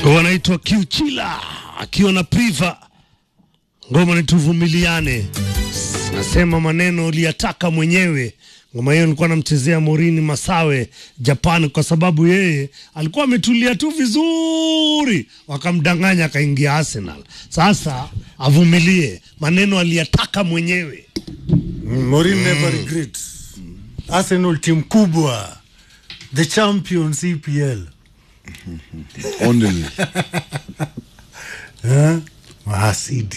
wanaitwa Kiuchila akiwa na Priva, ngoma ni tuvumiliane. Nasema maneno uliyataka mwenyewe. Ngoma hiyo nilikuwa namchezea Morini Masawe Japan, kwa sababu yeye alikuwa ametulia tu vizuri, wakamdanganya akaingia Arsenal. Sasa avumilie, maneno aliyataka mwenyewe. Morin never regret. Arsenal team kubwa. The champions EPL. Only. Eh? Mahasidi.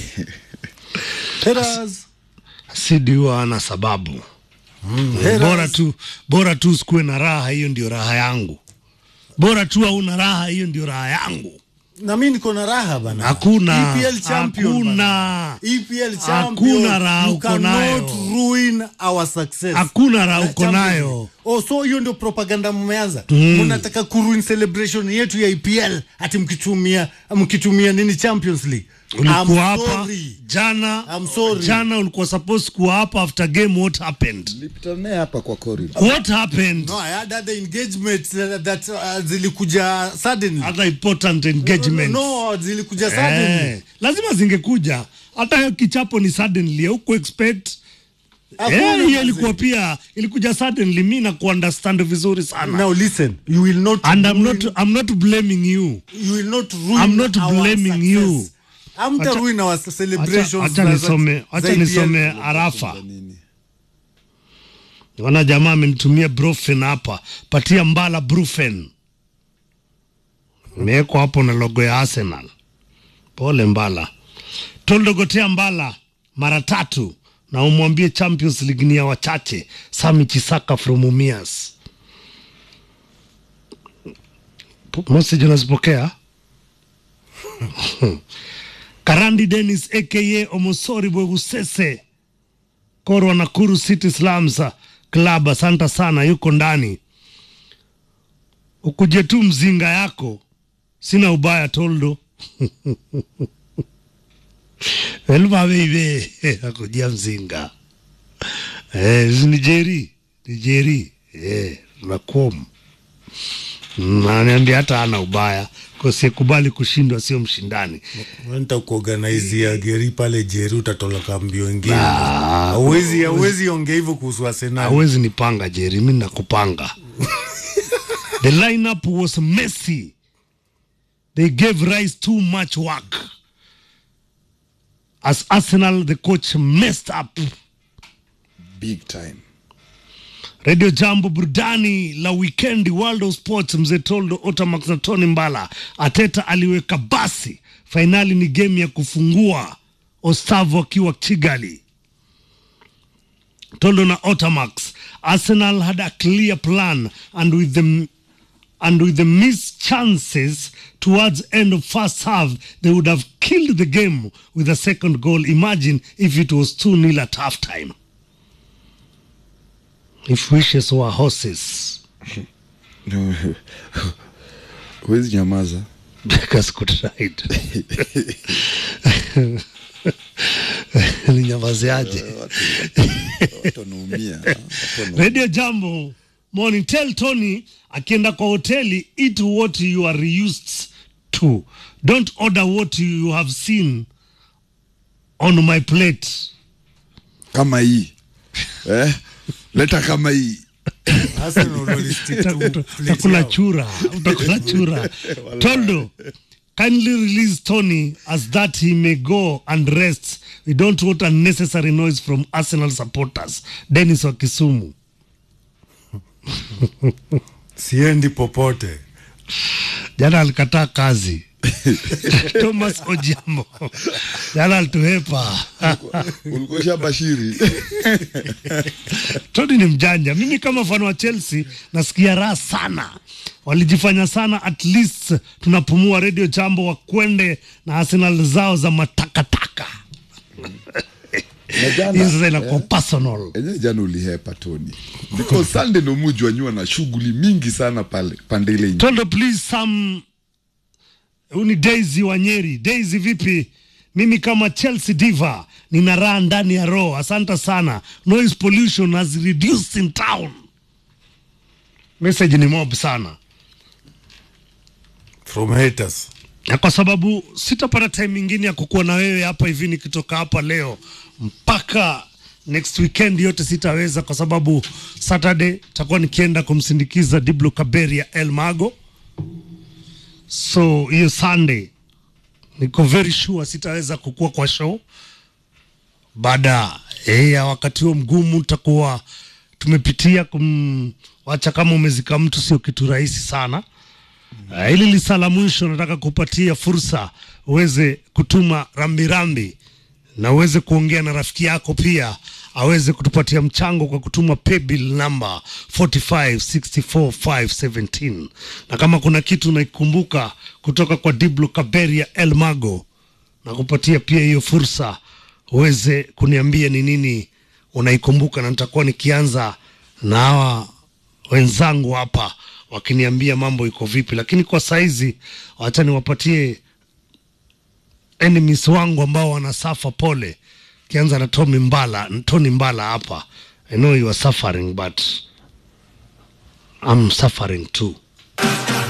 Haters. Sidi huwa ana sababu Haters. bora tu, bora tu sikuwe na raha, hiyo ndio raha yangu. Bora tu hauna raha, hiyo ndio raha yangu. Na mimi niko na raha bana. Hakuna, EPL champion. hakuna. bana. EPL champion. Hakuna raha You uko cannot nayo. ruin our success. Hakuna raha Na uko champion. nayo. Oh, so hiyo ndio propaganda mmeanza. Mnataka kuruin celebration yetu ya EPL ati mkitumia mkitumia nini Champions League. I'm Ulikuwa hapa sorry. jana, I'm sorry. jana ulikuwa supposed kuwa hapa after game. What happened? Nilipita naye hapa kwa corridor. What happened? No, I had other engagements uh, that uh, zilikuja suddenly. Other important engagements. No, zilikuja suddenly. Eh, lazima zingekuja. Hata hiyo kichapo ni suddenly, huku expect Hakuna Eh, hiyo mazee. ilikuwa pia ilikuja suddenly. Mi na kuunderstand vizuri sana Now listen, you will not and I'm ruin, not, I'm not blaming you. you will not ruin I'm not our blaming success. you. Hamta Acha- ruin our Acha celebrations. acha za- nisome, za acha EPL. nisome arafa. Nini? Wana jamaa amenitumia brufen hapa, patia Mbala brufen, imewekwa hapo na logo ya Arsenal. Pole Mbala, toldogotea Mbala mara tatu na umwambie Champions League ni ya wachache. Sami Chisaka from Umias. Message unazipokea? Karandi Dennis aka Omosori Bwegusese Korwa Nakuru City Slums Club, asante sana, yuko ndani. Ukuje tu mzinga yako, sina ubaya toldo elvaveive akujia mzinga eh, ni Jeri ni Jeri eh, nakuom naniambia hata ana ubaya kosikubali kushindwa, sio mshindani. nitakuorganizia geri pale Jeri, utatoloka mbio ingine. Hauwezi hauwezi ongea hivyo kuhusu Arsenal. hawezi nipanga Jeri, mi nakupanga. The lineup was messy. They gave Rice too much work. As Arsenal, the coach messed up. Big time. Radio Jambo burudani la wikendi, World of Sports, mzee Toldo Otamax na Tony Mbala. Ateta aliweka basi, fainali ni game ya kufungua, Ostavo akiwa Kigali. Toldo na Otamax, Arsenal had a clear plan and with the and with the missed chances towards end of first half they would have killed the game with a second goal imagine if it was 2-0 at half time if wishes were horses No. Huwezi nyamaza. because could ride ninyamaziaje Watu wanaumia. Watu wanaumia. radio jambo morning tell tony akienda kwa hoteli eat what you are used to don't order what you have seen on my plate Kama hii. Eh? Leta kama hii. Arsenal walistick to Uta- place utakula yao. chura utakula chura toldo kindly release tony as that he may go and rest we don't want unnecessary noise from arsenal supporters dennis wa kisumu Siendi popote. jana alikataa kazi thomas ojiambo jana alituhepa Ulikuwa shabashiri. Tony ni mjanja. Mimi kama fan wa Chelsea nasikia raha sana, walijifanya sana, at least tunapumua. Radio Jambo wakwende na Arsenal zao za matakataka. Na jana, Hii sasa inakuwa personal. enye jana ulihepa Tony. Because Sunday ndo mujwa nyua na shughuli mingi sana pale pande ile nje. Tondo please some huyu ni Daisy Wanyeri. Daisy vipi? Mimi kama Chelsea diva nina raha ndani ya roho. Asante sana. Noise pollution has reduced in town. Message ni mob sana. from haters na kwa sababu sitapata time ingine ya kukuwa na wewe hapa hivi nikitoka hapa leo mpaka next weekend yote sitaweza kwa sababu saturday takuwa nikienda kumsindikiza diblo kaberia el mago so hiyo sunday niko very sure sitaweza kukua kwa show baada eh, ya wakati huo mgumu takuwa tumepitia kumwacha kama umezika mtu sio kitu rahisi sana Uh, hili lisa la mwisho nataka kupatia fursa uweze kutuma rambirambi na uweze kuongea na rafiki yako pia aweze kutupatia mchango kwa kutuma paybill number 4564517 na kama kuna kitu unaikumbuka kutoka kwa Diblo Kaberia El Mago na kupatia pia hiyo fursa uweze kuniambia ni nini unaikumbuka, na nitakuwa nikianza na hawa wenzangu hapa wakiniambia mambo iko vipi, lakini kwa saizi wacha niwapatie enemies wangu ambao wanasafa pole, kianza na Tommy Mbala, Tony Mbala hapa. I know you are suffering but I'm suffering too.